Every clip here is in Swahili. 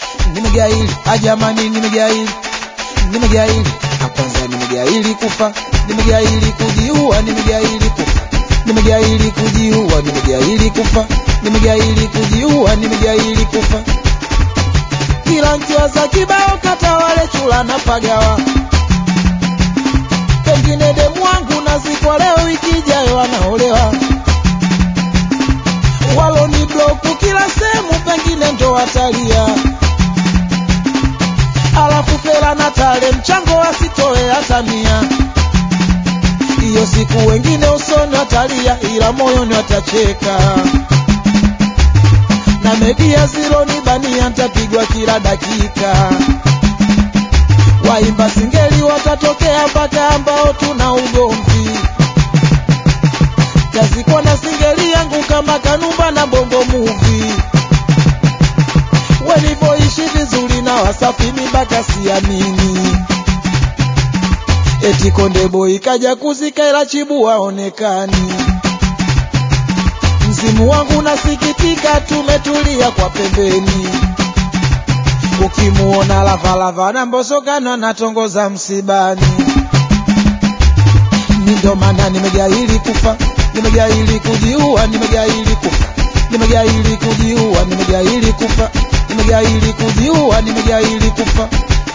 nimegaili ajamani nimegaili nimegaili kwanza nimegaili kufa nimegaili kujiua nimegaili kufa nimegaili kujiua nimegaili kufa nimegaili kujiua nimegaili kufa kila nkiwaza kibao kata wale chula na pagawa pengine demu wangu nazikwa leo ikijayo anaolewa waloni bloku kila sehemu pengine ndo watalia alafu fela na tale mchango asitoe hata mia hiyo siku wengine usoni watalia ila moyoni watacheka na media ziloni bania ntapigwa kila dakika waimba singeli watatokea mpaka ambao tuna ugomvi tazikwa na singeli yangu kama kanumba na bongo muvi wenivoishi vizuri na wasafi mibaka siamini eti konde boy kaja kuzika ila chibu waonekani mzimu wangu nasikitika tumetulia kwa pembeni ukimuona lavalava na mbosokano natongoza msibani ni ndo maana nimegaili kufa nimegaili kujiua nimegaili kufa nimegaili kujiua nimegaili kufa nimegaili kujiua nimegaili kufa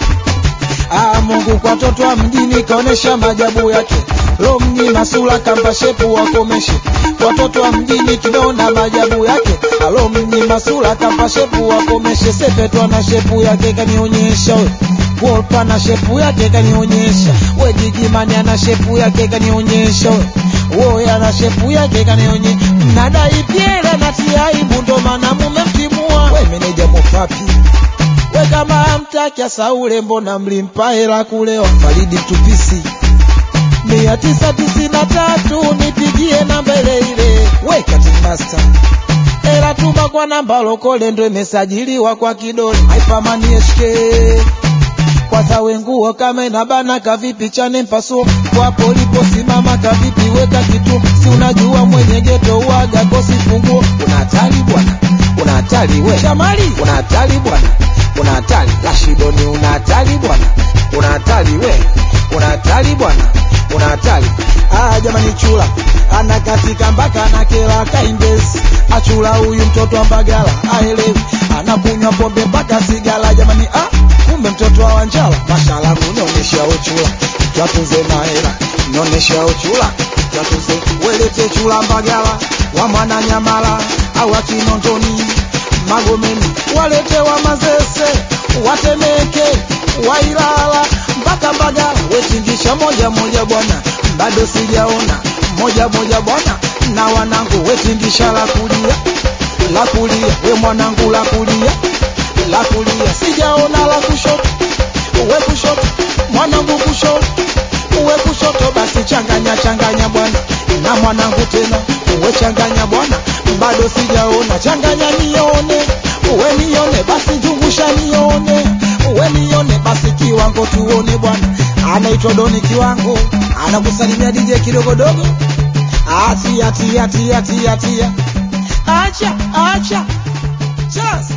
Ah, Mungu kwa toto wa mjini kaonesha majabu yake. Lo mnyima sura kamba shepu wakomeshe. Watoto wa mjini tumeona majabu yake. Alo mnyima sura kamba shepu wakomeshe. Sepetwa na shepu yake kanionyesha we. Wolpa na shepu yake kanionyesha. We Gigimani ana shepu yake kanionyesha we. Woya na shepu yake kanionyesha. Mnadai piele na tia aibu ndo maana mumemtimua. We meneja mopapi we kama amtakia Saule, mbona mlimpa hela kulewa? Faridi Tupisi mia tisa tisini na tatu nipigie namba ile ile. We Cutting Master hela tuma kwa namba lokole, ndo imesajiliwa kwa kidole. Haipamani HK kwanza wenguo kama inabana kavipi chane mpasuo wapo uliposimama kavipi weka kitu si unajua mwenye geto uaga kosi funguo una hatari bwana una hatari we shamali una hatari bwana una hatari Rashidoni una hatari bwana una hatari we una hatari bwana una hatari ah jamani chula ana katika mpaka na kela kaindesi achula huyu mtoto wa mbagala aelewi anakunywa pombe mpaka sigala jamani ah kumbe mtoto wa wanjala mashala unionyesha uchula twatunze na hela nionyesha uchula twatunze welete chula mbagala wa mwana nyamala au akinondoni magomeni walete wa mazese watemeke wailala mpaka mbagala wetingisha moja moja bwana bado sijaona moja moja bwana na wanangu wetingisha la kulia la kulia we mwanangu la kulia la kulia sijaona la kushoto uwe kushoto mwanangu kushoto uwe kushoto basi changanya changanya bwana na mwanangu tena uwe changanya bwana bado sijaona changanya nione uwe nione basi zungusha nione uwe nione basi kiwango tuone bwana anaitwa doni kiwango anakusalimia dj kidogodogo atia tia tia tia tia acha acha Just